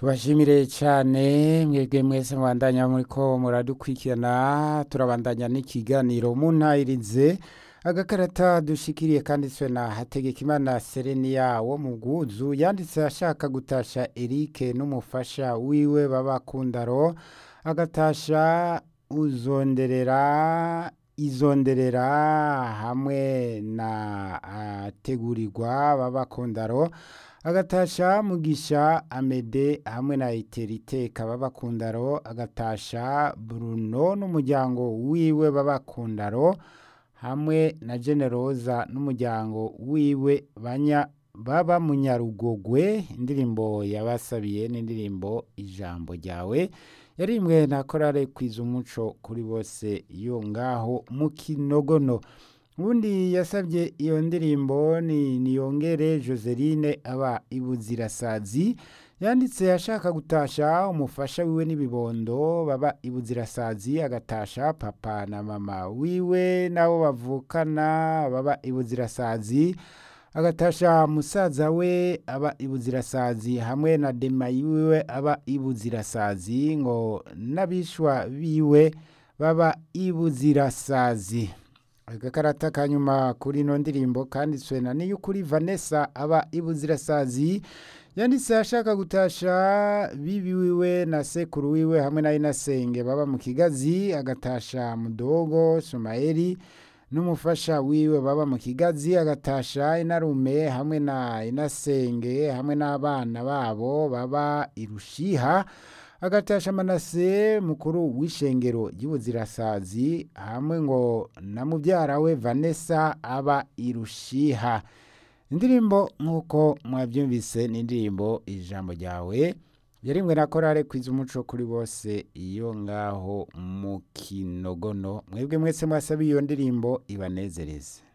tubashimire cyane mwebwe mwese mubandanya muriko muradukurikirana turabandanya n'ikiganiro muntayirize agakarata dushikiriye kanditswe na hategekimana sereniya wo mu bwuzu yanditse ashaka gutasha erike n'umufasha wiwe babakundaro agatasha uzonderera izonderera hamwe na ategurirwa babakundaro agatasha mugisha amede hamwe na iteriteka babakundaro agatasha bruno n'umuryango wiwe babakundaro hamwe na generoza n'umuryango wiwe banya baba munyarugogwe indirimbo yabasabiye n'indirimbo ijambo ryawe yarimwe na korale kwiza umuco kuri bose yo ngaho mu kinogono ubundi yasabye iyo ndirimbo ni niyongere joseline aba ibuzirasazi yanditse ashaka gutasha umufasha wiwe n'ibibondo baba ibuzirasazi agatasha papa na mama wiwe nabo bavukana baba ibuzirasazi agatasha musaza we aba ibuzirasazi hamwe na demayi wiwe aba ibuzirasazi ngo n'abishwa biwe baba ibuzirasazi agakarata kanyuma kuri ino ndirimbo kanditswe na niyukuri vanessa aba ibuzirasazi yanditse ashaka gutasha bibi wiwe na sekuru wiwe hamwe na inasenge baba mu kigazi agatasha mudogo sumayeli n'umufasha wiwe baba mu kigazi agatasha inarume hamwe na inasenge hamwe n'abana babo baba irushiha agatasha manase mukuru w'ishengero ry'ubuzirasazi hamwe ngo na mubyara we vanessa aba irushiha indirimbo nk'uko mwabyumvise ni indirimbo ijambo ryawe yarimwe na korale kwiza umuco kuri bose iyo ngaho mu kinogono mwebwe mwese mwasabiye iyo ndirimbo ibanezereze